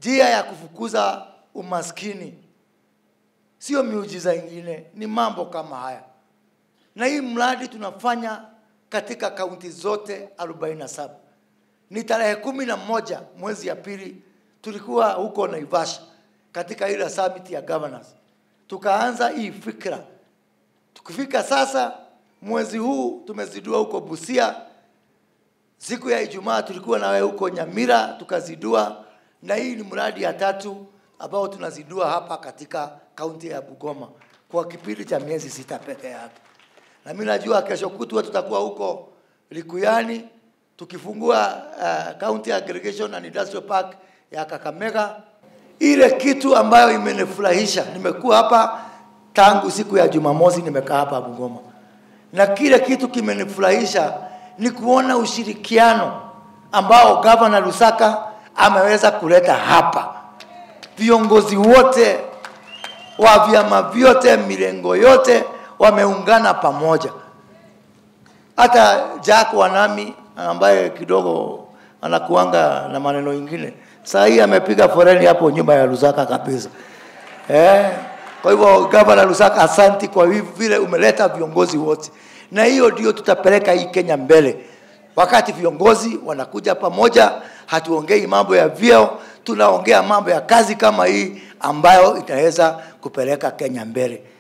njia ya kufukuza umaskini sio miujiza ingine, ni mambo kama haya, na hii mradi tunafanya katika kaunti zote 47. Ni tarehe kumi na moja mwezi ya pili tulikuwa huko Naivasha katika ile summit ya governors, tukaanza hii fikra. Tukifika sasa mwezi huu tumezidua huko Busia, siku ya Ijumaa tulikuwa nawe huko Nyamira tukazidua, na hii ni mradi ya tatu ambao tunazidua hapa katika kaunti ya Bungoma kwa kipindi cha miezi sita peke yake. Na mimi najua kesho kutwa tutakuwa huko Likuyani tukifungua uh, County Aggregation and Industrial Park ya Kakamega. Ile kitu ambayo imenifurahisha, nimekuwa hapa tangu siku ya Jumamosi, nimekaa hapa Bungoma, na kile kitu kimenifurahisha ni kuona ushirikiano ambao gavana Lusaka ameweza kuleta hapa. Viongozi wote wa vyama vyote, milengo yote wameungana pamoja. Hata Jack Wanami ambaye kidogo anakuanga na maneno ingine, saa hii amepiga foreni hapo nyuma ya Lusaka kabisa eh. Kwa hivyo gavana Lusaka, asanti kwa hivi vile umeleta viongozi wote, na hiyo ndio tutapeleka hii Kenya mbele. Wakati viongozi wanakuja pamoja, hatuongei mambo ya vyeo, tunaongea mambo ya kazi kama hii ambayo itaweza kupeleka Kenya mbele.